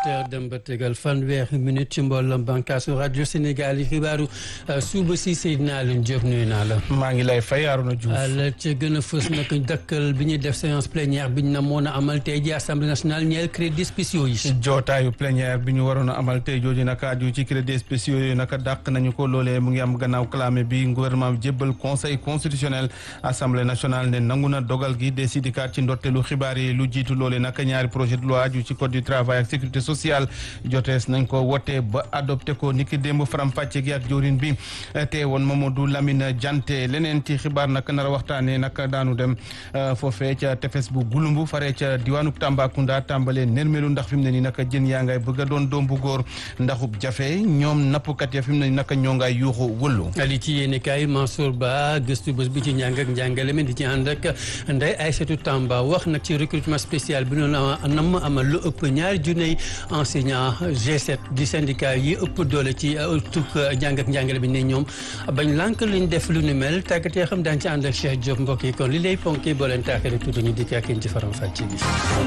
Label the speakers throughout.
Speaker 1: heures dem ba tegal fanweeri minute ci mbooloom bànqaasu rajo Sénégal yi xibaaru suba si Seydina Alioune Diop nuyu naa la.
Speaker 2: maa ngi lay fay Arouna Diouf.
Speaker 1: la ca gën a fës nag dëkkal bi ñuy def séance plénière bi ñu na moon a amal tey ji assemblée nationale ñeel crédits spéciaux yi.
Speaker 2: jootaayu plénière bi ñu waroon a amal tey jooju naka aju ci crédits spéciaux yi naka dàq nañu ko loolee mu ngi am gannaaw clamé bi gouvernement bi jébbal conseil constitutionnel assemblée nationale ne nangu na dogal gi des syndicat ci ndorteelu xibaar yi lu jiitu loolee naka ñaari projet de loi aju ci code du travail ak sécurité sociale jotees nañ ko wote ba adopté ko niki démb faram fàcce gi ak jawrin bi te woon Mamadou Lamine Diante leneen ci xibaar nag nar a waxtaanee nag daanu dem foofee ca tefes bu gulumbu faree ca diwaanu Tambacounda tàmbalee nermelu ndax fi mu ne nii nag jën yaa ngay bëgg a doon doom bu góor ndaxub jafe ñoom nappkat ya fi mu ne nii nag ñoo ngay yuuxu wëllu
Speaker 1: ali ci yéeni kaay Mansour Ba gëstu bés bi ci njàng ak njàngale mi di ci ànd ak Ndeye Aïssatou Tamba wax nag ci recrutement spécial bi noonu nam amal lu ëpp ñaari junney enseignant G7 di syndicat yi ëpp doole ci tuk njàng ak njàngale bi ne ñoom bañ lànk luñ def lu ni mel tàggatee xam daan ci ànd ak Cheikh Diop mbokk yi kon li lay ponkee boo leen tàkkale tuuti ñu dikk ak yéen ci faram fàcce bi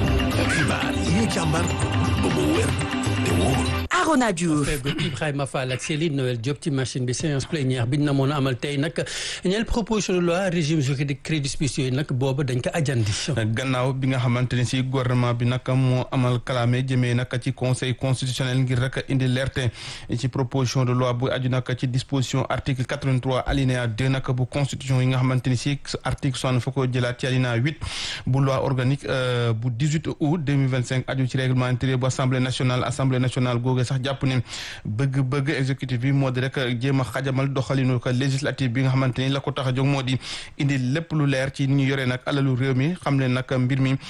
Speaker 3: xibaar yi ñu càmbar ba mu wér te wóor
Speaker 4: Arona Diouf
Speaker 1: feggu Ibrahima Fall ak Céline Noël Diop ci machine bi séance plénière bi ñu na moon a amal tey nag ñeel proposition de loi régime juridique crédits spéciaux yi nag booba dañ ko ajandi
Speaker 2: gannaaw bi nga xamante ni si gouvernement bi nag moo amal kalaame jëmee nag ci conseil constitutionnel ngir rek indi leerte ci proposition de loi bu aju nag ci disposition article 83 alinéa 2 nag bu constitution yi nga xamante ni si article soixante fa ko jëlaat ci alinéa 8 bu loi organique bu 18 août 2025 aju ci règlement intérieur bu assemblée nationale assemblée nationale googe sax jàpp ne bëgg-bëgg exécutif bi moo di rek jéem a xajamal doxalinu ko législative bi nga xamante ni la ko tax a jóg moo di indi lépp lu leer ci ni ñu yoree nag alalu réew mi xam leen nag mbir mi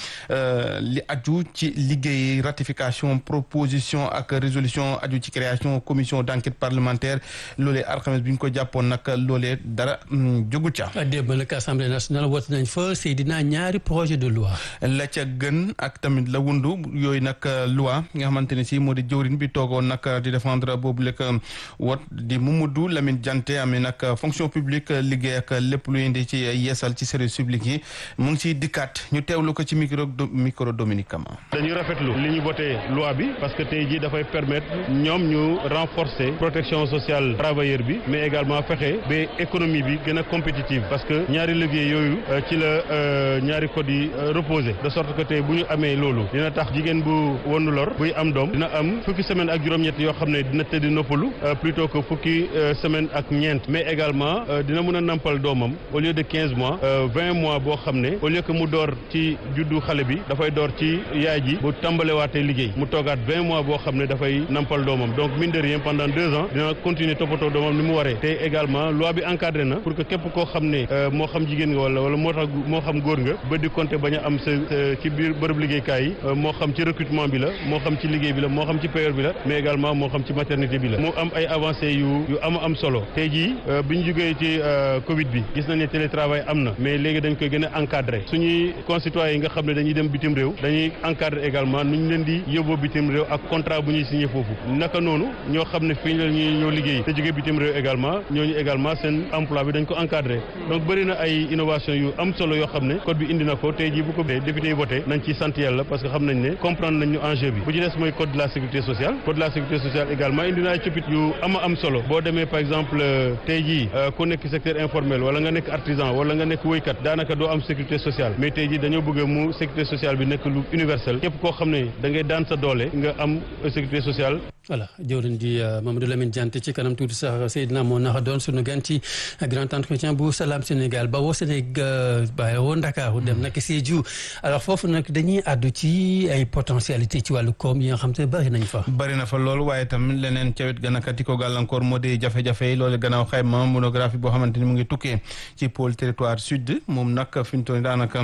Speaker 2: li aju ci liggéey ratification proposition ak résolution aju ci création commission d' enquête parlementaire loolee alxames bi ñu ko jàppoon nag loolee dara jógu ca.
Speaker 1: démb nag assemblée nationale woote nañ fa Seydina ñaari projet de loi.
Speaker 2: la ca gën ak tamit la wundu yooyu nag loi nga xamante ne si moo di jëwriñ bi toogoon nag di défendre boobu lekk wot di Mamadou Lamine Diante amee nag fonction publique liggéey ak lépp lu indi ci yeesal ci service public yi mu ngi ciy dikkaat ñu teewlu ko ci micro micro Dominique Kama.
Speaker 5: dañuy rafetlu li ñu voté loi bi parce que tey jii dafay permettre ñoom ñu renforcer protection sociale travailleur bi mais également fexe ba économie bi gën a compétitive parce que ñaari liggéey yooyu ci la ñaari code yi reposé de sorte que tey bu ñu amee loolu dina tax jigéen bu wonu lor buy am doom dina am fukki semaine ak juróom-ñett yoo xam ne dina tëdd noppalu plutôt que fukki semaine ak ñeent mais également dina mën a nampal doomam au lieu de quinze mois vingt mois boo xam ne au lieu que mu door ci juddu xale bi dafay door ci yaay ji bu tàmbalewaatee liggéey mu toogaat vingt mois boo xam ne dafay nampal doomam donc mine de rien pendant deux ans dina continuer toppatoo doomam ni mu waree te également loi bi encadré na pour que képp koo xam ne moo xam jigéen nga wala wala moo tax moo xam góor nga ba di compter bañ a am sa ci biir bërëb liggéeykaay yi moo xam ci recrutement bi la moo xam ci liggéey bi la moo xam ci payeur bi la mais également moo xam ci maternité bi la mu am ay avancées yu yu am am solo tey jii bi ñu jógee ci Covid bi gis nañ ne télétravail am na mais léegi dañ koy gën a encadré suñuy concitoyens yi nga xam ne dañuy dem bitim réew dañuy encadré également nu ñu leen di yóbboo bitim réew ak contrat bu ñuy signé foofu naka noonu ñoo xam ne fii la ñuy ñoo liggéey te jógee bitim réew également ñooñu également seen emploi bi dañ ko encadré donc bëri na ay innovation yu am solo yoo xam ne code bi indi na ko tey jii bu ko député yi voté nañ ci sant yàlla parce que xam nañ ne comprendre nañ ñu enjeu bi bu ci des mooy code de la sécurité sociale code de la sécurité sociale également indi na ay coppite yu ama am solo boo demee par exemple tey jii ku nekk secteur informel wala nga nekk artisan wala nga nekk woykat daanaka doo am sécurité sociale mais tey jii dañoo bëgg mu sécurité sociale bi nekk lu universel képp koo xam ne da ngay daan sa doole nga am sécurité sociale
Speaker 1: voilà jëwriñ di Mamadou Lamine Diante ci kanam tuuti sax Seydina moo naxa doon sunu gan ci grand entretien bu Salam Sénégal ba woo Sénégal ba woo Ndakaaru dem nag Sédhiou alors foofu nag dañuy àddu ci ay potentialité ci wàllu koom yi nga xam te bëri nañ fa
Speaker 2: bëri na fa loolu waaye tamit leneen ca wet gën a kati ko gàllankoor moo di jafe-jafe yi loolu gannaaw xayma monographie boo xamante ni mu ngi tukkee ci pôle territoire sud moom nag fi mu toll daanaka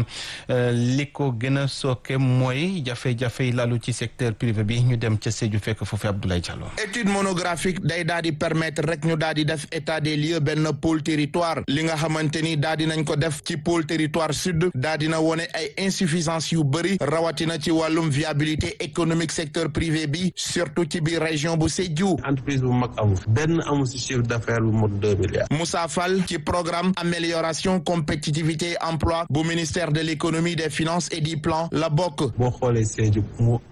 Speaker 2: li ko gën a sooke mooy jafe-jafe yi lalu ci secteur privé bi ñu dem ca Sédhiou fekk foofu Abdoulaye Diallo.
Speaker 6: étude monographique day daal di permettre rek ñu daal di def état des lieux benn pôle territoire li nga xamante ni daal di nañ ko def ci pôle territoire sud daal dina wone ay insuffisance yu bëri rawatina ci wàllum viabilité économique secteur privé bi surtout ci biir région bu Sédhiou.
Speaker 7: entreprise bu mag amul benn amul si chiffre d'affaires bu mot deux milliards.
Speaker 6: Moussa Fall ci programme amélioration compétitivité emploi bu ministère de l'économie des finances et du plan la bokk.
Speaker 7: boo xoolee Sédhiou moo ëpp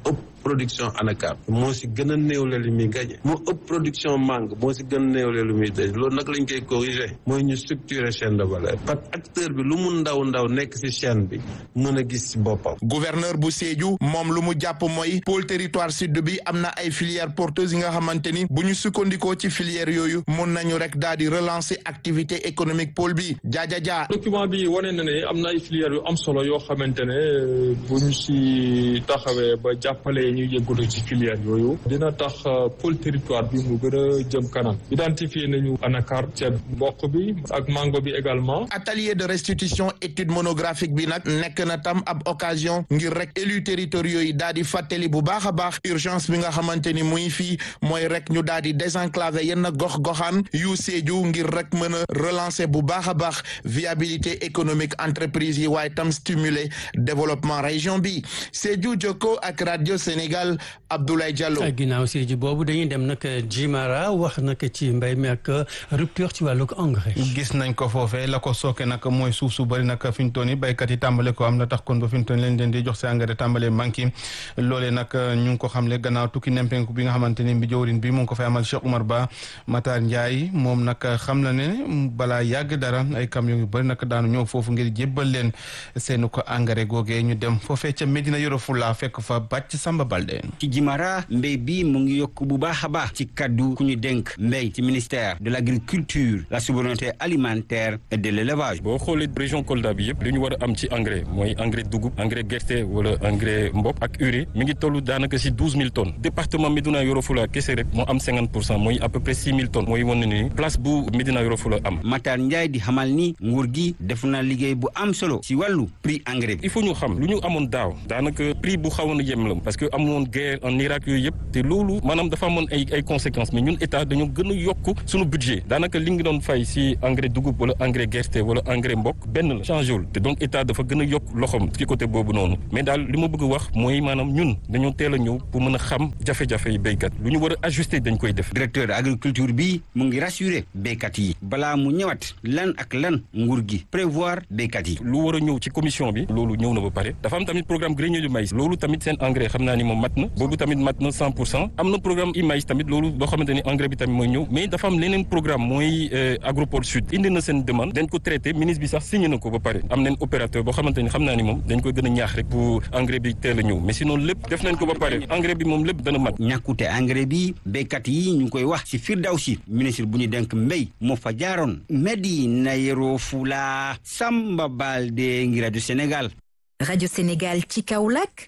Speaker 7: production anacarde moo si gën a néewle li muy gagné moo ëpp production mangue moo si gën a néewle lu muy daj loolu nag lañ koy corriger mooy ñu structurer chaîne de valeur parce que acteur bi lu mu ndaw ndaw nekk si chaîne bi mën a gis si boppam.
Speaker 6: gouverneur bu Sédhiou moom lu mu jàpp mooy pôle territoire sud bi am na ay filières porteuses yi nga xamante ni bu ñu sukkandikoo ci filières yooyu mun nañu rek daal di relancer activité économique pôle bi jaaja jaa.
Speaker 4: document bi wane na ne am na ay filières yu am solo yoo xamante ne bu ñu si taxawee ba jàppale ñu yëngatu ci filières yooyu dina tax pôle territoire bi mu gën a jëm kanam identifier nañu anacarde ceeb mboq bi ak mango bi également.
Speaker 6: atelier de restitution étude monographique bi nag nekk na tam ab occasion ngir rek élus territoriaux yi daal di fàttali bu baax a baax urgence bi nga xamante ni muy fii mooy rek ñu daal di désenclaver yenn gox-goxaan yu Sédhiou ngir rek mën a relancer bu baax a baax viabilité économique entreprise yi waaye tam stimuler développement région bi Sédhiou Jokko ak radio Sénégal Abdoulaye Diallo.
Speaker 1: ginnaaw Sédhiou boobu dañuy dem nag Jimara wax nag ci mbay mi ak rupture ci wàllug engrais.
Speaker 2: gis nañ ko foofee la ko sooke nag mooy suuf su bëri nag fi ñu toll nii béykat yi tàmbale ko am na tax kon ba fi ñu toll nii leen leen di jox si engrais tàmbale manqué loolee nag ñu ngi ko xamle gannaaw tukki nempenku bi nga xamante ni bi jawrin bi mu ngi ko fay amal Cheikh Oumar Ba Matar Ndiaye moom nag xam na ne balaa yàgg dara ay camion yu bëri nag daanu ñëw foofu ngir jébbal leen seen ko engrais googee ñu dem foofee ca Medina Yoro Fula fekk fa bàcc Samba Balde.
Speaker 8: ci Jimara mbéy bi mu ngi yokk bu baax a baax ci kaddu ku ñu dénk mbéy ci ministère de l' agriculture la souveraineté alimentaire et de l' élevage.
Speaker 9: boo xoolee région Kolda bi yëpp li ñu war a am ci engrais mooy engrais dugub engrais gerte wala engrais mboq ak urée mi ngi toll daanaka si douze mille tonnes département Medina Yoro Fula kese rek moo am cinquante pour cent mooy à peu près six mille tonnes mooy wane ni place bu Medina Yoro Fula am.
Speaker 8: Matar Ndiaye di xamal ni nguur gi def na liggéey bu am solo si wàllu prix engrais bi.
Speaker 9: il faut ñu xam lu ñu amoon daaw daanaka prix bu xawoon a yem la parce que amoon guerre en Irak yooyu yëpp te loolu maanaam dafa amoon ay ay conséquences mais ñun état dañoo gën a yokk suñu budget daanaka li ngi doon fay si engrais dugub wala engrais gerte wala engrais mbokk benn la changé wul te donc état dafa gën a yokk loxoom ci côté boobu noonu mais daal li ma bëgg wax mooy maanaam ñun dañoo teel a ñëw pour mën a xam jafe-jafe yi béykat lu ñu war a ajuster dañ koy def.
Speaker 8: directeur agriculture bi mu ngi rassurer béykat yi balaa mu ñëwaat lan ak lan nguur gi prévoir béykat yi.
Speaker 9: lu war a ñëw ci commission bi loolu ñëw na ba pare dafa am tamit programme grenier du maïs loolu tamit seen engrais xam naa ni moom mat na boobu tamit mat na cent pour cent am na programme i maïs tamit loolu loo xamante ni engrais bi tamit mooy ñëw mais dafa am leneen programme mooy agropole sud indi na seen demande dañ ko traité ministre bi sax signé na ko ba pare am nañ opérateur boo xamante ni xam naa ni moom dañ koy gën a ñaax rek pour engrais bi teel a ñëw mais sinon lépp def nañ ko ba pare engrais bi moom lépp dana mat
Speaker 8: ñàkkute engrais bi béykat yi ñu ngi koy wax ci Firdawsi ministre bu ñu denk mbéy moo fa jaaroon Medina Yoro Fula Samba Balde ngi rajo Sénégal
Speaker 10: Radio Sénégal ci Kaolack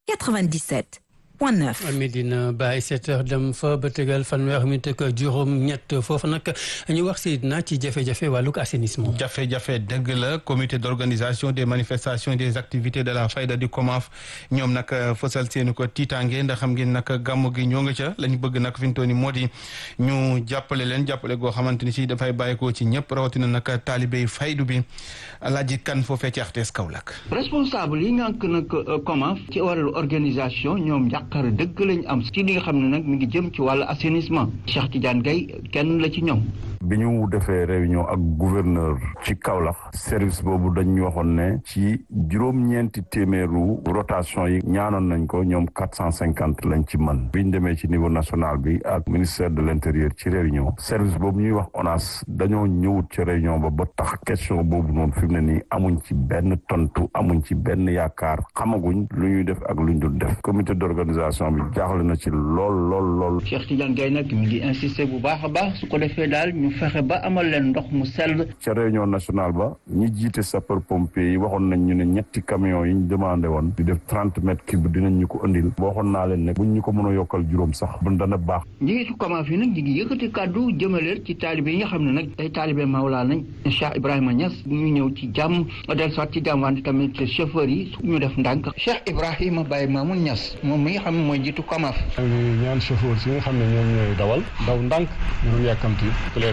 Speaker 10: 97 point 9.
Speaker 1: Medina Baye 7 heures dem fa ba tegal fanweer mi teg juróom-ñett foofu nag ñu wax si na ci jafe-jafe wàllug assainissement.
Speaker 2: jafe-jafe dëgg la comité d' organisation des manifestations des activités de la fayda du COMAF ñoom nag fësal seeni ko tiitaange ndax xam ngeen nag gàmmu gi ñoo nga ca lañ bëgg nag fi mu toll nii moo di ñu jàppale leen jàppale goo xamante ni si dafay bàyyeekoo ci ñëpp rawatina nag taalibe faydu bi alaaji kan foofee ci RTS Kaolack.
Speaker 11: responsable yi ngànk nag COMAF ci wàllu organisation ñoom xar dëgg lañ am ci li nga xam ne nag mi ngi jëm ci wàllu assainissement Cheikh Tidiane Gaye kenn la ci ñoom
Speaker 12: bi ñu defee réunion ak gouverneur ci Kaolack service boobu dañ ñu waxoon ne ci juróom-ñeenti téeméeru rotation yi ñaanoon nañ ko ñoom quatre cent cinquante lañ ci mën biñ demee ci niveau national bi ak ministère de l' intérieur ci réunion service boobu ñuy wax ONAS dañoo ñëwut ci réunion ba ba tax question boobu noonu fi mu ne nii amuñ ci benn tontu amuñ ci benn yaakaar xamaguñ lu ñuy def ak lu ñu dul def comité d' organisation bi jaaxle na ci lool lool lool.
Speaker 11: Cheikh Tidiane Gaye nag mi ngi insister bu baax a baax su ko defee daal ñu fexe ba amal leen ndox mu sell.
Speaker 12: ca réunion nationale ba ñi jiite sapeur pompier yi waxoon nañ ñu ne ñetti camions yi ñu demandé woon di def trente mètres cube dinañ ñu ko andil waxoon naa leen ne buñ ñu ko mën a yokkal juróom sax bu dana baax.
Speaker 11: njiitu COMAF yi nag ñu ngi yëkkati kàddu jëmaleer ci taalibe yi nga xam ne nag ay taalibe Mawlaa nañ Cheikh Ibrahima Niass ñu ñëw ci jàmm del soit ci jàmm wante tamit chauffeur yi ñu def ndànk Cheikh Ibrahima Baye Mamoun Niass moom mi nga xam ne mooy jiitu COMAF
Speaker 13: ñaan chauffeur si nga xam ne ñoom ñooy dawal daw ndànk ñu yàkkamti éclairé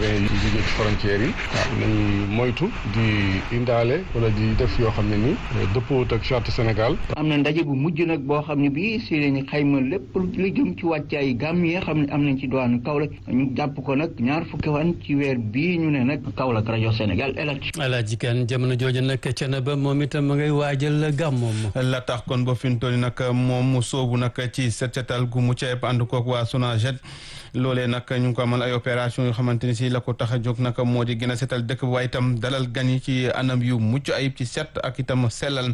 Speaker 13: sénégalais yi jóge ci frontières yi waaw nañuy moytu di indaale wala di def yoo xam ne ni dëppoowut ak charte Sénégal
Speaker 11: am na ndaje bu mujj nag boo xam ne bii si lañu xayma lépp lu jëm ci wàccaay gàmm yi xam ne am nañ ci diwaanu Kaolack ñu jàpp ko nag ñaar fukki fan ci weer bii ñu ne nag Kaolack rajo Sénégal elaj
Speaker 1: Alaaji Kan jamono jooju nag cana ba moom itam ma ngay waajal gàmmoom
Speaker 2: la tax kon ba fi mu toll nag moom mu soobu nag ci set setal gu mu ceeb ànd koog waa Sonaget loolee nag ñu ngi ko amal ay opération yoo xamante ni si la ko tax a jóg nag moo di gën a setal dëkk ba waaye itam dalal gan yi ci anam yu mucc ayib ci set ak itam sellal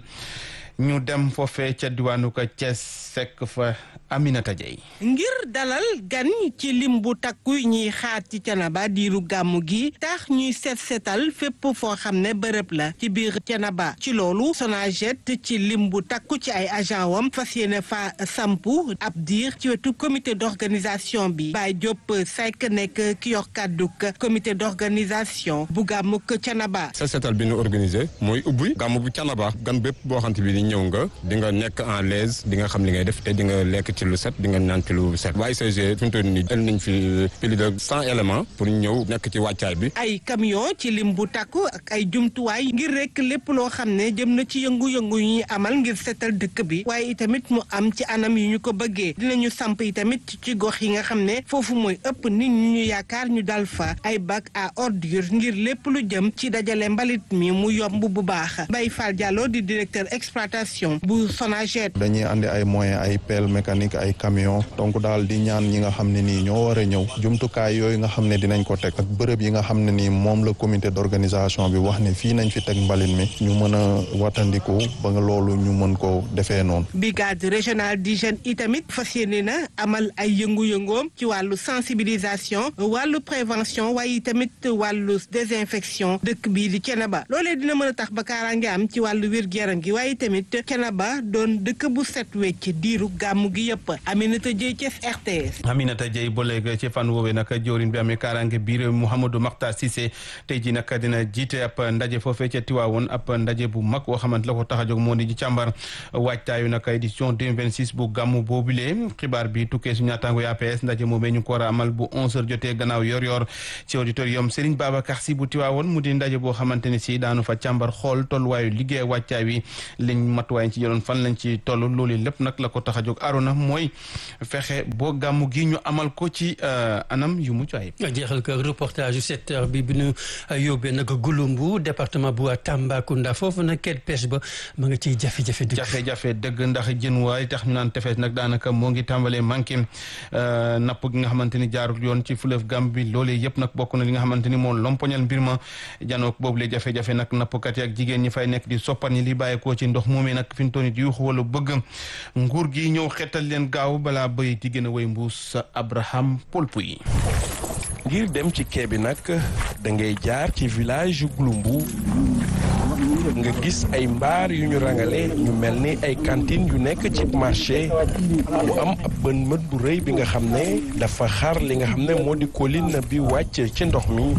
Speaker 2: ñu dem foofee ca diwaanu ko Thiès sekk fa Aminata Dieye
Speaker 14: ngir dalal gan ci lim bu takku ñuy xaar ci Thiénaba diiru gàmmu gi tax ñuy set setal fépp foo xam ne bërëb la ci biir Thiénaba ci loolu Sonaget ci lim bu takku ci ay agent wam fas yéene fa sampu ab diir ci wetu comité d'organisation bi Baye Diop Seck nekk ki yor kàdduk comité d'organisation bu gàmmuk Thiénaba
Speaker 15: set setal bi ñu organisé mooy ubbi gàmmu bu Thiénaba gan bépp boo xamante bi ñëw nga di nga nekk en l'aise di nga xam li ngay def te di nga lekk ci lu set di nga naan ci lu set waaye UCG fi mu toll nii jël nañ fi plus de cent éléments pour ñëw nekk ci wàccaay bi.
Speaker 14: ay camion ci lim bu takku ak ay jumtuwaay ngir rek lépp loo xam ne jëm na ci yëngu-yëngu yi ñuy amal ngir setal dëkk bi waaye itamit mu am ci anam yi ñu ko bëggee dinañu samp itamit ci gox yi nga xam ne foofu mooy ëpp nit ñi ñu yaakaar ñu dal fa ay bac à ordure ngir lépp lu jëm ci dajale mbalit mi mu yomb bu baax Baye Fall Diallo di directeur exploitation bu Sonaget.
Speaker 16: dañuy andi ay moyens ay pelle mécanique ay camion donc daal di ñaan ñi nga xam ne nii ñoo war a ñëw jumtukaay yooyu nga xam ne dinañ ko teg ak bërëb yi nga xam ne nii moom la comité d'organisation bi wax ne fii nañ fi teg mbalit mi ñu mën a watandiku ba nga loolu ñu mën ko defee noonu.
Speaker 14: brigade régionale d'hygiène itamit fas yéene na amal ay yëngu-yëngoom ci wàllu sensibilisation wàllu prévention waaye itamit wàllu désinfection dëkk bii di Thiénaba loolee dina mën a tax ba kaaraange am ci wàllu wér-gu-yaram gi waaye tamit Thiénaba doon dëkk bu set wecc diiru gàmmu gi yëpp Aminata Dieye Thiès RTS.
Speaker 2: Aminata Dieye ba léegi ci fan woowee nag jawriñ bi amee kaaraange biir Mouhamadou Makhtar Cissé tey ji nag dina jiite ab ndaje foofee ca Tiwaawoon ab ndaje bu mag boo xamante la ko tax a jóg moo di ci càmbar waajtaayu nag édition 2026 bu gàmmu boobule xibaar bi tukkee su ñaataango APS ndaje moomee ñu ko war a amal bu 11h jotee gannaaw yor-yor ci auditorium Serigne Babacar Sy bu Tiwaawoon mu di ndaje boo xamante ni si daanu fa càmbar xool tolluwaayu liggéey waajtaay wi liñ matuwaay ci jëloon fan lañ ci toll loolu lépp nag la ko tax a jóg Arona mooy fexe boo gàmmu gi ñu amal ko ci anam yu mucc ayib.
Speaker 1: jeexal ko reportage yu sept heures bi bi ñu yóbbee nag Gouloumbou département bu Tambacounda foofu nag kenn pêche ba ma nga ciy jafe-jafe dëgg.
Speaker 2: jafe-jafe dëgg ndax jën waay tax ñu naan tefes nag daanaka moo ngi tàmbalee manqué napp gi nga xamante ni jaarul yoon ci fleuve Gambie loolee yëpp nag bokk na li nga xamante ni moo lompoñal mbir ma janook boobu le jafe-jafe nag nappkat yi ak jigéen ñi fay nekk di soppar ñi li bàyyeekoo ci ndox moomee nag fi ñu toll nii di yuuxu wala bëgg nguur gi ñëw xetal leen gaaw balaa bëy di gën a way mbuus Abraham Polpu yi
Speaker 17: ngir dem ci quai bi nag da ngay jaar ci village yu Gouloumbou nga gis ay mbaar yu ñu rangale ñu mel ni ay cantine yu nekk ci marché mu am ab bën mët bu rëy bi nga xam ne dafa xar li nga xam ne moo di colline bi wàcc ci ndox mi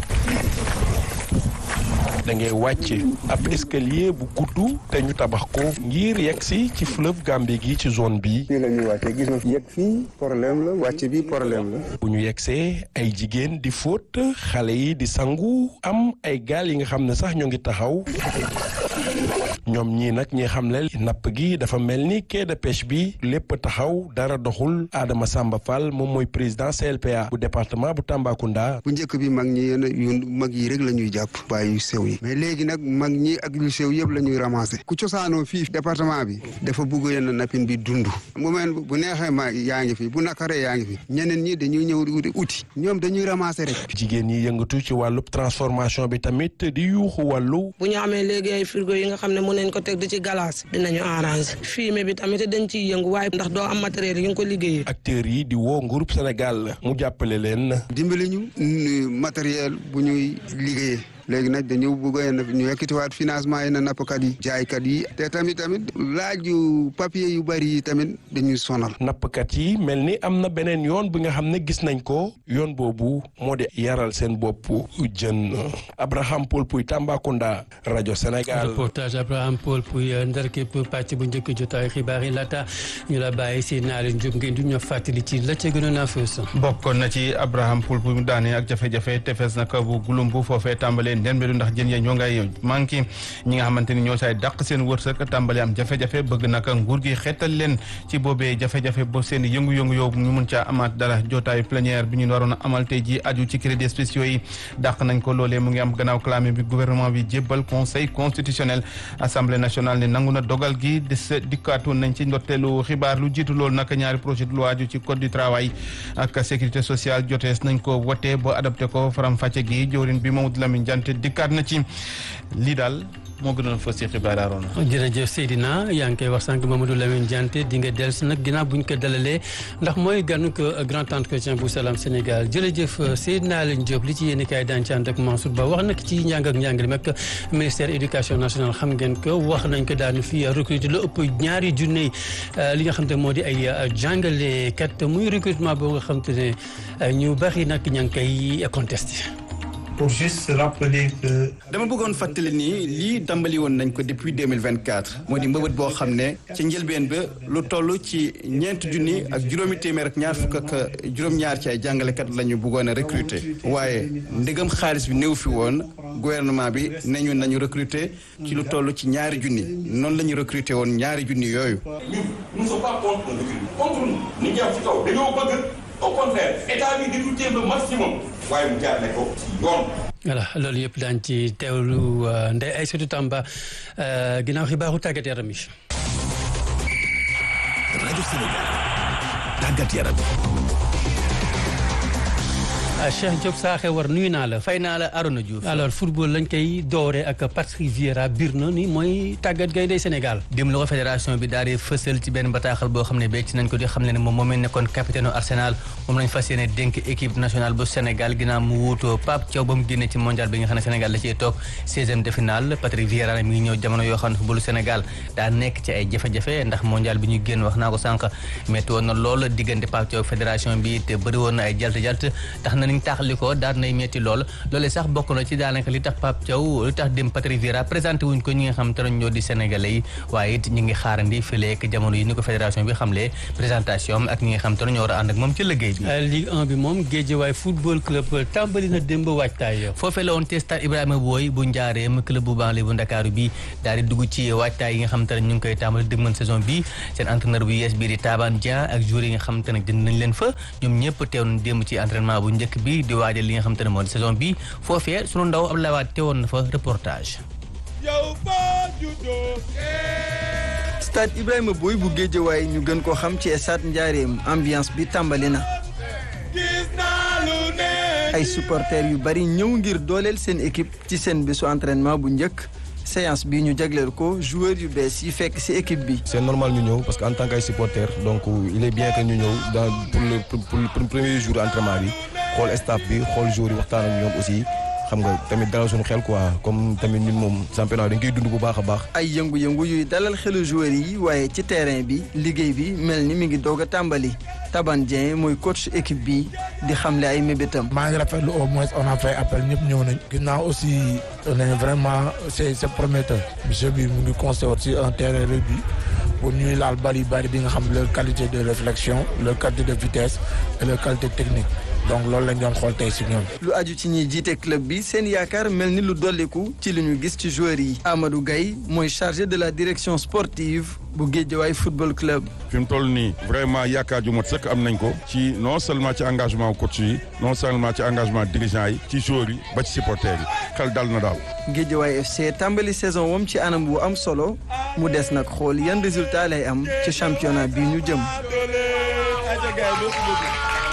Speaker 17: da ngay wàcc ab escalier bu gudd te ñu tabax ko ngir yegg si ci fleuve Gambie gi ci zone bi.
Speaker 18: fii la ñuy wàccee gis nga yegg fii problème la wàcc bi problème la.
Speaker 17: bu ñu yeggsee ay jigéen di fóot xale yi di sangu am ay gaal yi nga xam ne sax ñoo ngi taxaw. ñoom ñii nag ñi xam ne napp gi dafa mel ni quai de pêche bi lépp taxaw dara doxul Adama Samba Fall moom mooy président CLPA bu département bu Tambacounda.
Speaker 18: bu njëkk bi mag ñi yéen yu mag yi rek la ñuy jàpp bàyyi yu sew yi mais léegi nag mag ñi ak yu sew yëpp la ñuy ramasser ku cosaanoo fii département bi dafa bugg yenn nappin bi dund mu mel bu neexee ma yaa ngi fi bu nakaree yaa ngi fi ñeneen ñi dañuy ñëw di uti ñoom dañuy ramasser rek.
Speaker 17: jigéen ñi yëngatu ci wàllu transformation bi tamit di yuuxu wàllu.
Speaker 19: bu ñu amee léegi ay frigo yi nga xam ne mën nañ ko teg di ci galaas dinañu arranger fumier bi tamit dañ ciy yëngu waaye ndax doo am matériel yi nga ko liggéeyee.
Speaker 17: acteurs yi di woo groupe Sénégal mu jàppale leen.
Speaker 18: dimbali ñu matériel bu ñuy liggéeyee léegi nag dañu bëgg a ñu yekkitiwaat financement yi na nappkat yi jaaykat yi te tamit tamit laaju papier yu bari yi tamit dañuy sonal.
Speaker 17: nappkat yi mel ni am na beneen yoon bi nga xam ne gis nañ ko yoon boobu moo di yaral seen bopp jën Abraham Paul Puy Tambacounda rajo Sénégal.
Speaker 1: reportage Abraham Paul Puy ndar képp pàcc bu njëkk jotaay xibaar yi laata ñu la bàyyi si naa leen jóg ngeen du ñu fàttali ci la ca gënoon a fës.
Speaker 2: bokkoon na ci Abraham Poul bu mu daane ak jafe-jafe tefes nag bu gulumbu foofee tàmbalee ndembelu ndax jën ya ñoo ngay manqué ñi nga xamante ni ñoo saay dàq seen wërsëg tàmbale am jafe-jafe bëgg nag nguur gi xeetal leen ci boobee jafe-jafe ba seen yëngu-yëngu yow ñu mun caa amaat dara jotaayu plénière bi ñu waroon a amal tey ji aju ci crédits spéciaux yi dàq nañ ko loolee mu ngi am gannaaw clamé bi gouvernement bi jébbal conseil constitutionnel assemblée nationale ne nangu na dogal gi des dikkaatoon nañ ci ndorteelu xibaar lu jiitu loolu nag ñaari projet de loi aju ci code du travail ak sécurité sociale jotees nañ ko wote ba adopté ko faram fàcce gi jëwrin bi Mamadou Lamine Diante dikkaat na ci lii daal moo gënoon fës ci xibaar aaroona
Speaker 1: jërëjëf Seydina yaa ngi koy wax sànq Mamadou Lamine Diante di nga dellusi nag ginnaaw bu ñu ko dalalee ndax mooy ganu ko grand entretien bu Salam Sénégal jërëjëf Seydina Leen Diop li ci yéen kaay daan ci ànd ak Mansour Ba wax nag ci njàng ak njàngale mag ministère éducation nationale xam ngeen ko wax nañ ko daanu fi recruter lu ëpp ñaari junne li nga xam te moo di ay jàngalekat muy recrutement boo nga xam te ne ñu bari nag ña ngi koy contesté.
Speaker 20: pour juste rappeler que.
Speaker 21: dama bëggoon fàttali nii lii dambali woon nañ ko depuis 2024 moo di mbëbët boo xam ne ci njëlbeen ba lu toll ci ñeenti junni ak juróomi téeméer ak ñaar fukk ak juróom-ñaar ci ay jàngalekat la ñu bëggoon a recruter waaye ndegam xaalis bi néew fi woon gouvernement bi nañu nañu recruter ci lu toll ci ñaari junni noonu la ñu recruter woon ñaari junni yooyu.
Speaker 22: ñun nous ne sommes pas contre le recrutement contre nous ni ñu ci kaw dañoo bëgg au contraire état bi di recruter le maximum waaye mu jaar ne ko ci yoon.
Speaker 1: voilà loolu yëpp daañu ci teewlu Ndeye Aïssatou Tamba ginnaaw xibaaru tàggat yaram yi.
Speaker 3: rajo Sénégal tàggat yaram.
Speaker 1: Cheikh Diop Saaxe war nuyu naa la.
Speaker 23: fay naa la Arona Diouf.
Speaker 1: alors football lañ koy doore ak Patrick Vieira biir na ni mooy tàggat gaynde Sénégal.
Speaker 23: démb la ko fédération bi daal di fësal ci benn bataaxal boo xam ne becc nañ ko di xam ne ne moom moom nekkoon capitaine Arsenal moom lañ fas yéene dénk équipe nationale bu Sénégal ginnaaw mu wuutoo Pape Thiaw ba mu génnee ci mondial bi nga xam ne Sénégal la ciy toog 16e de finale Patrick Vieira mi ngi ñëw jamono yoo xam ne footballu Sénégal daa nekk ci ay jafe-jafe ndax mondial bi ñu génn wax naa ko sànq métti woon na lool diggante Pape Thiaw fédération bi te bëri woon na ay jalt jalt tax na niñ taxali ko daal nay metti lool loolee sax bokk na ci daanaka li tax Pape Thiaw li tax dem Patrick Vieira présenté wuñ ko ñi nga xam te ñoo di sénégalais yi waaye it ñi ngi xaarandi fileek jamono yi ni ko fédération bi xamle présentation ak ñi nga xam te ñoo war a ànd ak moom ci liggéey bi
Speaker 1: Ligue 1 bi moom Guédiawaye football club tàmbali na démb waajtaay
Speaker 23: foofee la woon te stade Ibrahima Boy bu njaareem club bu banlieue bu Ndakaaru bi daal di dugg ci waajtaay yi nga xam te ne ñu ngi koy tàmbali dëgmal saison bi seen entraîneur bu yees bii di Taban Dia ak joueurs yi nga xam te ne jënd nañ leen fa ñoom ñëpp teew nañ démb ci entraînement bu njëkk bi di waajal li nga xam te ne moo di saison bi foofee sunu ndaw Abdoulaye Wade teewoon na fa reportage
Speaker 24: stade Ibrahima Boy bu Géejawaay ñu gën koo xam ci stade Njaareem ambiance bi tàmbali na ay supporters yu bari ñëw ngir dooleel seen équipe ci seen bésu entraînement bu njëkk séance bi ñu jagleel ko joueurs yu bees yi fekk ci équipe bi.
Speaker 25: c'est normal ñu ñëw parce que en tant que ay supporters donc il est bien que ñu ñëw dans pour le pour le premier jour entraînement bi xool staff bi xool joueurs yi waxtaan ak ñoom aussi. xam nga tamit dalal suñu xel quoi comme tamit ñun moom championnat dañ koy dund bu baax a baax.
Speaker 24: ay yëngu-yëngu yuy dalal xelu joueurs yi waaye ci terrain bi liggéey bi mel ni mi ngi doog a tàmbali Taban Dieng mooy coach équipe bi di xamle ay mébétam.
Speaker 26: maa ngi rafetlu au moins on a fait appel ñëpp ñëw nañ. ginnaaw aussi on est vraiment c'est c'est prometteur. monsieur bi mu ngi construire aussi un terrain rugby pour ñuy laal bari bari di nga xam leur qualité de réflexion leur qualité de vitesse et leur qualité technique. donc loolu lañ doon xool tey si ñoom.
Speaker 24: lu aju ci ñiy jiite club bi seen yaakaar mel ni lu dolliku ci li ñu gis ci joueurs yi. Amadou Gaye mooy chargé de la direction sportive bu Guédiawaye football club.
Speaker 27: fi mu toll nii vraiment yaakaar ju mot sëkk am nañ ko. ci non seulement ci engagement coach yi non seulement ci engagement dirigeant yi ci joueurs yi ba ci supporters yi xel dal na daal.
Speaker 24: Guédiawaye FC tàmbali saison wam ci anam bu am solo mu des nag xool yan résultat lay am ci championnat bi ñu jëm.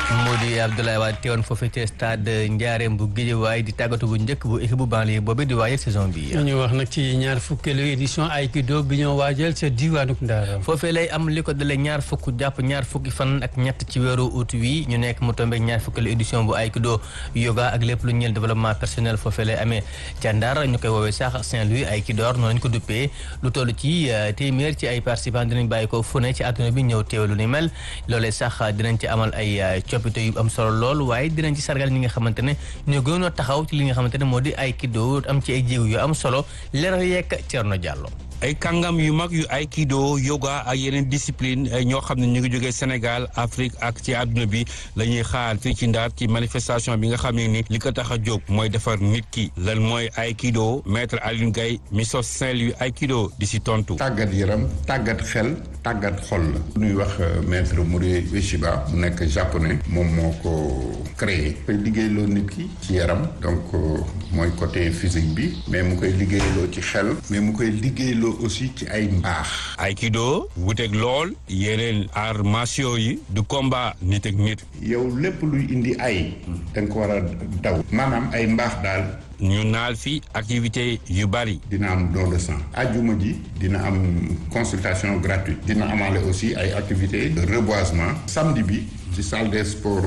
Speaker 23: moo di Abdoulaye Wade teewoon foofu ci stade Ndiarème bu Guédiawaye di tàggatu bu njëkk bu équipe bu banlieue boobu di waajal saison bi.
Speaker 1: ñu wax nag ci ñaar fukkeelu édition Aikido bi ñoo waajal ca diwaanu Ndar.
Speaker 23: foofee lay am li ko dalee ñaar fukk jàpp ñaar fukki fan ak ñett ci weeru août wi ñu nekk mu tombé ñaar fukkeelu édition bu Aikido yoga ak lépp lu ñeel développement personnel foofee lay amee ca Ndar ñu koy woowee sax Saint-Louis Aikidor noonu lañ ko duppee lu toll ci téeméer ci ay participants dinañ bàyyi ko fu ne ci àdduna bi ñëw teew lu ni mel loolee sax dinañ ci amal ay coppite yu am solo lool waaye dinañ ci sargal ñi nga xamante ne ñoo gënoon a taxaw ci li nga xamante ne moo di Aikido am ci ay jéego yu am solo leeral yeeg Thierno Diallo.
Speaker 4: ay kàngam yu mag yu aikido yoga ak yeneen discipline ñoo xam ne ñu ngi jógee Sénégal Afrique ak ci àdduna bi la ñuy xaar fii ci Ndar ci manifestation bi nga xam ne ni li ko tax a jóg mooy defar nit ki lan mooy aikido maître Alioune Gaye mi sos Saint-Louis aikido di si tontu.
Speaker 5: tàggat yaram tàggat xel tàggat xol la. bu ñuy wax maître Mori Ueshiba mu nekk japonais moom moo ko créé. koy liggéeyloo nit ki ci yaram donc mooy côté physique bi mais mu koy liggéeyloo ci xel mais mu koy liggéeyloo aussi ci ay mbaax.
Speaker 4: aikido wuteeg lool yeneen arts martiaux yi du combat nit ak nit.
Speaker 5: yow lépp luy indi ay. da nga ko war a daw. maanaam ay mbaax daal.
Speaker 4: ñu naal fi activité yu bari.
Speaker 5: dina am don de sang. ajjuma ji dina am consultation gratuite. dina amaale aussi ay activités de reboisement. samedi bi ci salle des sports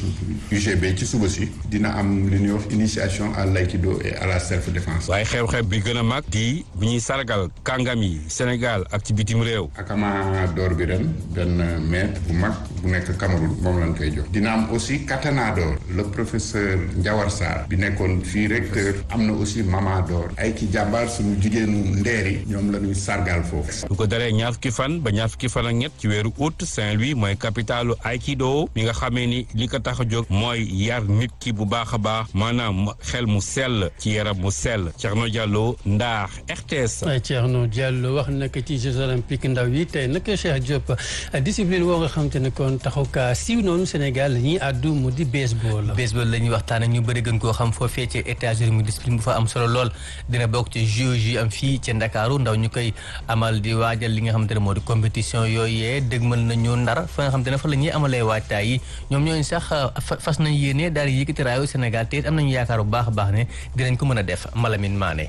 Speaker 5: UGB ci suba si. dina am li ñuy wax initiation à l'aïkido et à la self défense.
Speaker 4: waaye xew-xew bi gën a mag di bi ñuy sargal kàngam yi Sénégal ak ci bitim réew.
Speaker 5: akama d'or bi ren benn maître bu mag bu nekk Cameroun moom lañ koy jox. dina am aussi katana d'or le professeur Ndiawar Sarr bi nekkoon fii recteur am na aussi mama d'or ay ki jàmbaar suñu jigéenu ndeer yi ñoom la ñuy sargal foofu.
Speaker 4: bu ko daree ñaar fukki fan ba ñaar fukki fan ak ñett ci weeru août Saint-Louis mooy capitalu aikido mi nga xamee ni li ko tax a jóg mooy yar nit ki bu baax a baax maanaam xel mu sell ci yaram mu sell Thierno Diallo Ndar RTS.
Speaker 1: Thierno Diallo wax nag ci Jeux olympiques ndaw yi tey nag Cheikh Diop discipline woo nga xam te ne kon taxaw kaa siiw noonu Sénégal ñi àddu mu di baseball.
Speaker 23: baseball la ñuy waxtaanee ñu bëri gën koo xam foofee ci États-Unis mu discipline bu fa am solo lool dina bokk ci Jeux yi am fii ci Ndakaaru ndaw ñu koy amal di waajal li nga xamante ne moo di compétition yooyee dëgmal nañu Ndar fa nga xamante ne fa la ñuy amalee waajtaay yi ñoom ñooñu sax fas nañ yéene daal di yëkkati raayu Sénégal te it am nañu yaakaar bu baax a baax ne dinañ ko mën a def Malamine Mané.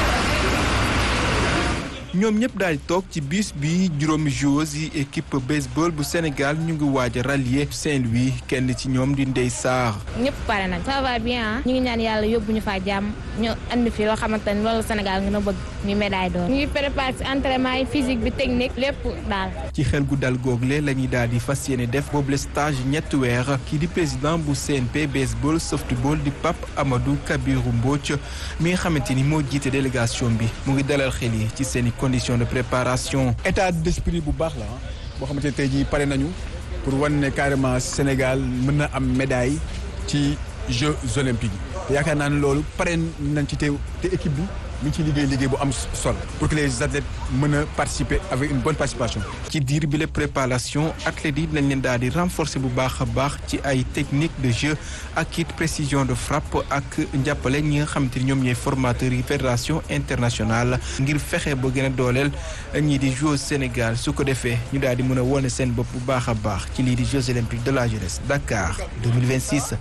Speaker 24: ñoom ñëpp daal di toog ci bis bi juróomi joueurs yi équipe baseball bu Sénégal ñu ngi waaj a rallier Saint-Louis kenn ci ñoom di Ndeye Sarr.
Speaker 6: ñëpp pare nañ ça va bien ñu ngi ñaan yàlla yóbbu ñu faa jàmm ñu andi fi loo xamante ni loolu Sénégal nga na bëgg ñu médaille d'or. ñu ngi préparé ci entraînement yi physique bi technique lépp daal.
Speaker 24: ci xel gu dal google la ñuy daal di fas yéene def boobule stage ñetti weer kii di président bu CNP baseball softball di Pape Amadou Kabirou Mbodj mi nga xamante ni moo jiite délégation bi mu ngi dalal xel yi ci seen i conditions de préparation.
Speaker 7: état d'esprit bu baax la boo xamante ne tey jii pare nañu pour wan ne carrément Sénégal mën na am médaille ci Jeux olympiques yi te yaakaar naa ne loolu pare nañ ci te te équipe bi mi ngi ciy liggéey liggéey bu am solo pour que les athlètes mën a participer avec une bonne participation.
Speaker 24: ci diir bi la préparation athlètes yi dinañ leen daal di renforcer bu baax a baax ci ay techniques de jeu ak it précision de frappe ak njàppale ñi nga xamante ni ñoom ñooy formateurs yi fédération internationale ngir fexe ba gën a dooleel ñii di joueurs Sénégal su ko defee ñu daal di mën a wone seen bopp bu baax a baax ci lii di Jeux olympiques de la jeunesse Dakar 2026.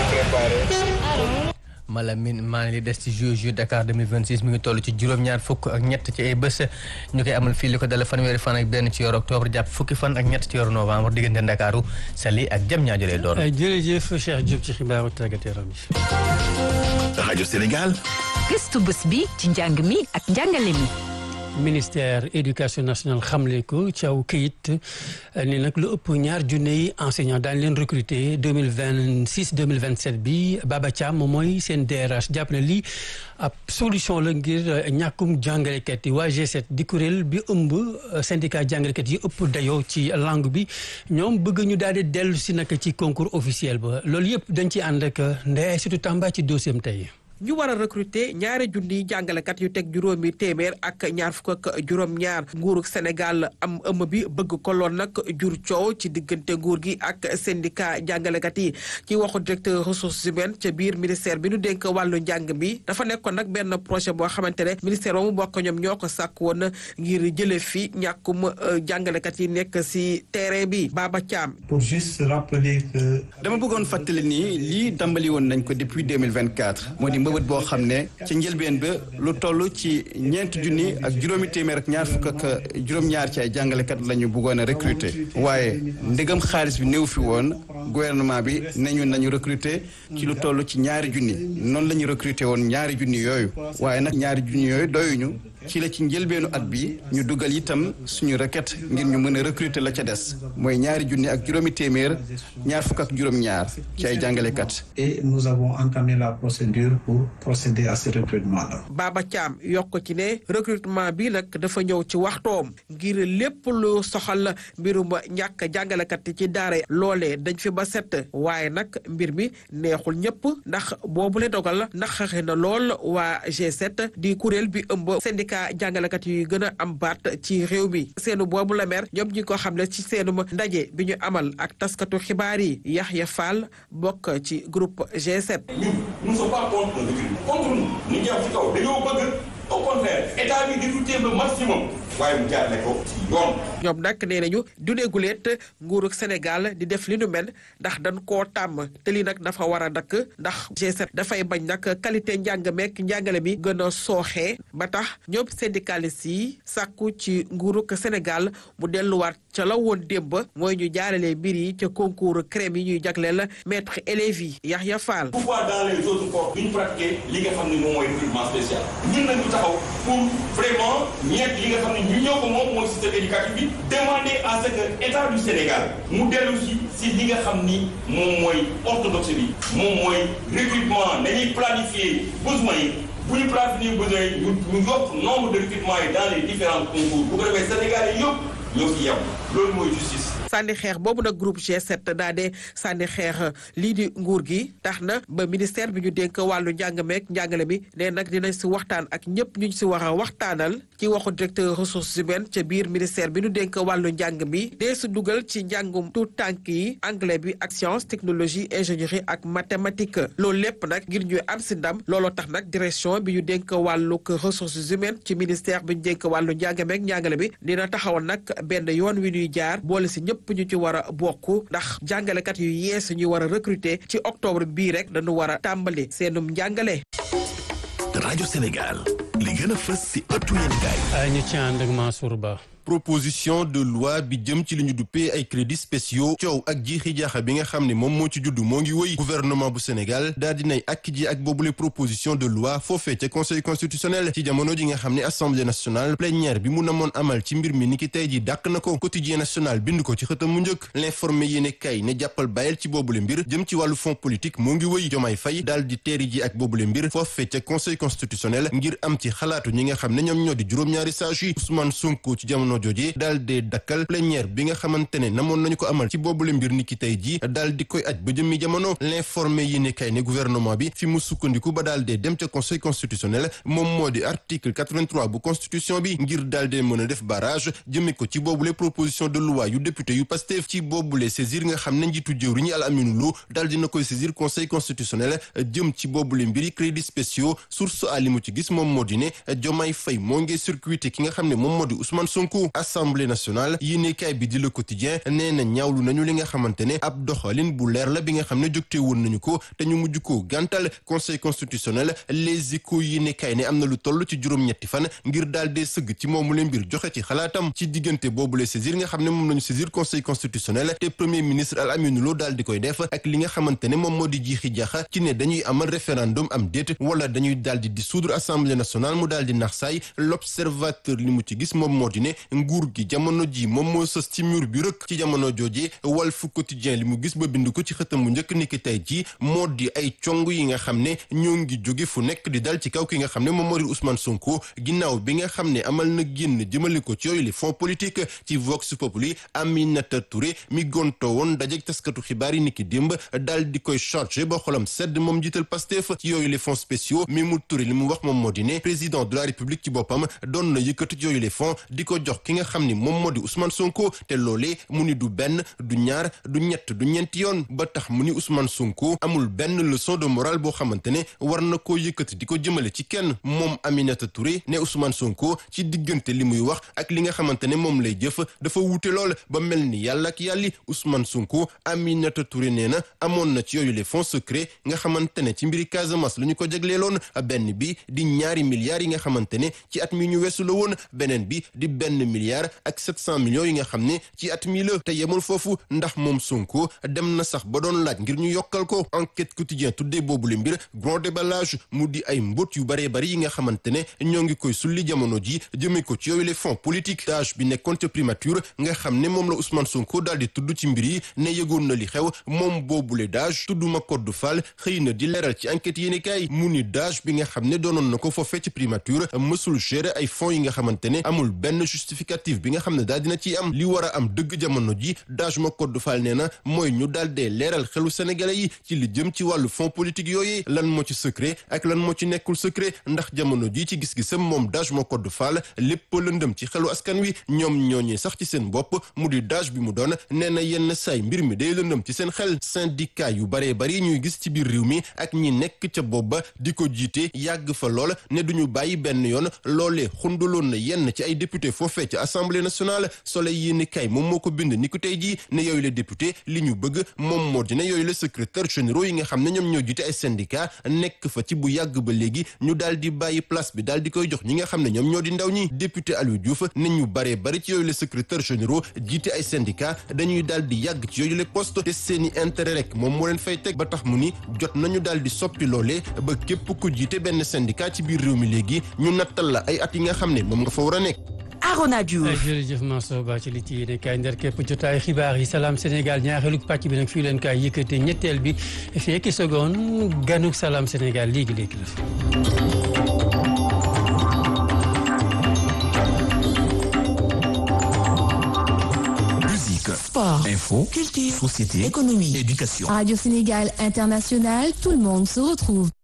Speaker 23: Malamine maa ngi des ci Jeux Jeux Dakar 2026 mi ngi toll ci juróom-ñaar fukk ak ñett ci ay bés ñu koy amal fii li ko dale fanweeri fan ak benn ci yor octobre jàpp fukki fan ak ñett ci yor novembre diggante Ndakaaru Saly ak jam ñaa jëlee doon.
Speaker 1: jërëjëf Cheikh Diop ci xibaaru tàggat yaram yi.
Speaker 3: rajo Sénégal.
Speaker 8: gëstu bés bi ci njàng mi ak njàngale mi.
Speaker 1: ministère éducation nationale xamle ko ci aw këyit ni nag lu ëpp ñaar junne enseignant daañu leen recruter deux mille vingt six deux mille vingt sept bi Baba Thiam moom mooy seen DRH jàpp na lii ab solution la ngir ñàkkum jàngalekat yi waa G7 di kuréel bi ëmb syndicat jàngalekat yi ëpp dayoo ci langue bi ñoom bëgg ñu daal di dellu si nag ci concours officiel ba loolu yëpp dañ ci ànd ak Ndeye Aïssatou Tamba ci dossier am tey.
Speaker 14: ñu war a recruter ñaari junniy jàngalekat yu teg juróomi téeméer ak ñaar fukk ak juróom-ñaar nguurug Sénégal am ëmm bi bëgg ko lool nag jur coow ci diggante nguur gi ak syndicat jàngalekat yi ci waxu directeur ressources humaines ca biir ministère bi nu dénk wàllu njàng bi dafa nekkoon nag benn projet boo xamante ne ministère ba mu bokk ñoom ñoo ko sàkk woon ngir jële fi ñàkkum jàngalekat yi nekk si terrain bi Baba Thiam.
Speaker 20: pour juste rappeler que.
Speaker 21: dama bëggoon fàttali ni lii dambali woon nañ ko depuis 2024 moo di mbëbët boo xam ne ca njëlbeen ba lu toll ci ñeent junni ak juróomi téeméer ak ñaar fukk ak juróom-ñaar ci ay jàngalekat la ñu bëggoon a recruter waaye ndegam xaalis bi néew fi woon gouvernement bi nañu nañu recruter ci lu toll ci ñaari junni noonu la ñu recruter woon ñaari junni yooyu waaye nag ñaari junni yooyu doyuñu ci la ci njëlbeenu at bi ñu dugal itam suñu requête ngir ñu mën a recruter la ca des mooy ñaari junni ak juróomi téeméer ñaar fukk ak juróom-ñaar ci ay jàngalekat.
Speaker 20: et nous avons entamé la procédure pour procéder à ce recrutement là.
Speaker 14: Baba Thiam yokk ci ne recrutement bi nag dafa ñëw ci waxtoom ngir lépp lu soxal mbirum ñàkk jàngalekat yi ci daara loolee dañ fi ba set waaye nag mbir mi neexul ñëpp ndax boobu la dogal naqari na lool waa G7 di kuréel bi ëmb syndicat jàngalekat yu gën a am baat ci réew mi seenu boobu la mer ñoom ñi ko xam ne ci seenum ndaje bi ñu amal ak taskatu xibaar yi Yaxya Fall bokk ci groupe G7.
Speaker 22: ñun nous ne sommes pas contre le recrutement contre nous ñu jàpp ci kaw dañoo bëgg au contraire état bi di recruter le maximum waaye mu jaarale ko ci yoon.
Speaker 14: ñoom nag nee nañu du neguleet nguurug Sénégal di def li nu mel ndax dañ koo tàmm te lii nag dafa war a dakk ndax G7 dafay bañ nag qualité njàng meek njàngale mi gën a sooxee ba tax ñoom syndicalistes yi sàkku ci nguurug Sénégal mu delluwaat ca la woon démb mooy ñu jaarale mbir yi ca concours crème yi ñuy jagleel maître élèves yi Yaxya Fall.
Speaker 22: pourquoi dans les autres corps duñu pratiquer li nga xam ne moom mooy recrutement spécial ñun nañu taxaw pour vraiment ñeent li nga xam ne ñu ñoo ko moom mooy système éducatif bi demander à ce que état du Sénégal mu dellu si si li nga xam ni moom mooy orthodoxe bi moom mooy recrutement nañuy planifier besoin yi bu ñu planifier besoin yi ñu ñu yokk nombre de recrutement yi dans les différents concours bu ko defee Sénégal yi yëpp ñoo fi yem loolu mooy justice.
Speaker 14: sànni xeex boobu nag groupe G7 daa dee sànni xeex lii di nguur gi tax na ba ministère bi ñu dénk wàllu njàng meek njàngale mi ne nag dinañ si waxtaan ak ñëpp ñu si war a waxtaanal ci waxu directeur ressources humaines ca biir ministère bi ñu dénk wàllu njàng mi dee si dugal ci njàngum tout tànk yi anglais bi ak science technologie ingénierie ak mathématique loolu lépp nag ngir ñu am si ndam looloo tax nag direction bi ñu dénk wàllu ressources humaines ci ministère bi ñu dénk wàllu njàng meek njàngale bi dina taxawal nag benn yoon wi ñuy jaar boole si ñëpp ñu ci war a bokk ndax jàngalekat yu yees ñu war a recruter ci octobre bii rek dañu war a tàmbali seenum njàngale.
Speaker 3: rajo Sénégal li gën a fës si ëttu yéenekaay.
Speaker 1: ñu ci ànd ak Mansour Ba.
Speaker 9: proposition de loi bi jëm ci li ñu duppee ay crédits spéciaux coow ak jiixi jaaxa bi nga xam ne moom moo ci juddu moo ngi wëy gouvernement bu Sénégal daal dinay ak ji ak boobule proposition de loi foofee ca conseil constitutionnel ci jamono ji nga xam ne assemblée nationale plénière bi mu namoon amal ci mbir mi ni ki tey ji dàq na ko quotidien national bind ko ci xëtam mu njëkk l'informé yéene kay ne jàppal bàyyil ci boobule mbir jëm ci wàllu fonds politique moo ngi wëy jomaay fay daal di teeri ji ak boobule mbir foofee ca conseil constitutionnel ngir am ci xalaatu ñi nga xam ne ñoom ñoo di juróom-ñaari sages yi Ousmane Sonko ci jamono jooje daal dee dakkal plénière bi nga xamante ne namoon nañu ko amal ci boobule mbir ni ki tey ji daal di koy aj ba jëmmi jamono l'informé yi ne kay ne gouvernement bi fi mu sukkandiku ba daal dee dem ca conseil constitutionnel moom moo di article 83 bu constitution bi ngir daal dee mën a def barrage jëme ko ci boobule proposition de loi yu député yu Pastef ci boobule saisir nga xam ne njiitu jëwriñu Al Aminu Lo daal dina koy saisir conseil constitutionnel jëm ci boobule mbiri crédits spéciaux source a li mu ci gis moom moo di ne Diomaye Faye moo ngi circuité ki nga xam ne moom moo di Ousmane Sonko assemblée nationale yéenekaay bi di le quotidien nee na ñaawlu nañu li nga xamante ne ab doxalin bu leer la bi nga xam ne jógte woon nañu ko te ñu mujj ko gàntal conseil constitutionnel les échos yéenekaay ne am na lu toll ci juróom-ñetti fan ngir daal dee sëgg ci moomu leen mbir joxe ci xalaatam ci diggante boobu le saisir nga xam ne moom nañu saisir conseil constitutionnel te premier ministre Al Amine Lo daal di koy def ak li nga xamante ne moom moo di jiixi jaxa ci ne dañuy amal référendum am déet wala dañuy daal di dissoudre assemblée nationale mu daal di nax saay l'observateur li mu ci gis moom moo di ne nguur gi jamono ji moom moo sës ci mur bi rëkk ci jamono jooje Walf Quotidien li mu gis ba bind ko ci xëtam bu njëkk ni ki tey ji moo di ay cong yi nga xam ne ñoo ngi jóge fu nekk di dal ci kaw ki nga xam ne moom moo di Ousmane Sonko ginnaaw bi nga xam ne amal na génn jëmale ko ci yooyu les fonds politiques ci Vox Populi Aminata Touré mi gonto woon dajeg taskatu xibaar yi ni ki démb daal di koy chargé ba xolam sedd moom jiital Pastef ci yooyu les fonds spéciaux mi mu Touré li mu wax moom moo di ne président de la République ci boppam doon na yëkkati ci yooyu les fonds di ko jox ki nga xam ni moom moo di Ousmane Sonko te loolee mu ni du benn du ñaar du ñett du ñeenti yoon ba tax mu ni Ousmane Sonko amul benn leçon de morale boo xamante ne war na koo yëkkati di ko jëmale ci kenn moom Aminata Touré ne Ousmane Sonko ci diggante li muy wax ak li nga xamante ne moom lay jëf dafa wuute lool ba mel ni yàlla ak yàlli Ousmane Sonko Aminata Touré nee na amoon na ci yooyu les fonds secrets nga xamante ne ci mbiri Casamance la ñu ko jagleeloon benn bi di ñaari milliards yi nga xamante ne ci at mi ñu weesu la woon beneen bi di benn milliard ak sept cent millions yi nga xam ne ci at mi la te yemul foofu ndax moom Sonko dem na sax ba doon laaj ngir ñu yokkal ko enquête quotidien tuddee boobu le mbir grand déballage mu di ay mbóot yu baree bari yi nga xamante ne ñoo ngi koy sulli jamono ji jëmee ko ci yooyu les fonds politiques tâche bi nekkoon ca primature nga xam ne moom la Ousmane Sonko daal di tudd ci mbir yi ne yëgoon na li xew moom boobule dage tudduma code Fall xëy na di leeral ci enquête yéeni kaay mu ni dage bi nga xam ne doonoon na ko foofee ci primature mësul gérer ay fonds yi nga xamante ne amul benn justificatif bi nga xam ne daal dina ciy am li war a am dëgg jamono ji dage ma code Fall nee na mooy ñu daal dee leeral xelu sénégalais yi ci li jëm ci wàllu fonds politique yooyu lan moo ci secret ak lan moo ci nekkul secret ndax jamono ji ci gis-gisam moom dage ma code Fall lépp lëndëm ci xelu askan wi ñoom ñooñee sax ci seen bopp mu di dage bi mu doon nee na yenn saay mbir mi day lëndëm ci seen xel syndicat yu baree bari ñuy gis ci biir réew mi ak ñi nekk ca bopp ba di ko jiite yàgg fa lool ne duñu bàyyi benn yoon loolee xundaloon na yenn ci ay député foofee ci assemblée nationale soleil yéeni kay moom moo ko bind ni ko tey jii ne yooyu la député li ñu bëgg moom moo dina yooyu la secrétaire généraux yi nga xam ne ñoom ñoo jiite ay syndicat nekk fa ci bu yàgg ba léegi ñu daal di bàyyi place bi daal di koy jox ñi nga xam ne ñoom ñoo di ndaw ñi député Aliou Diouf ne ñu baree bari ci yooyu la secrétaire généraux jiite ay syndicat dañuy daal di yàgg ci yooyu la poste te seeni intérêt rek moom moo leen fay teg ba tax mu ni jot nañu daal di soppi loolee ba képp ku jiite benn syndicat ci biir réew mi léegi ñu nattal la ay at yi nga xam ne moom nga fa war a nekk
Speaker 8: Arona Diouf
Speaker 1: jërëjëf Mansour Ba ci li ci yéene kaay ndar képp jotaay xibaar yi salaam Sénégal ñaareelu pàcc bi nag fii leen kaay yëkkate ñetteel bi fekki seconde ganuk salaam Sénégal léegi léegi la.
Speaker 3: Musique,
Speaker 10: sport,
Speaker 3: info,
Speaker 10: culture,
Speaker 3: société,
Speaker 10: économie,
Speaker 3: éducation.
Speaker 10: Radio Sénégal International, tout le monde se retrouve.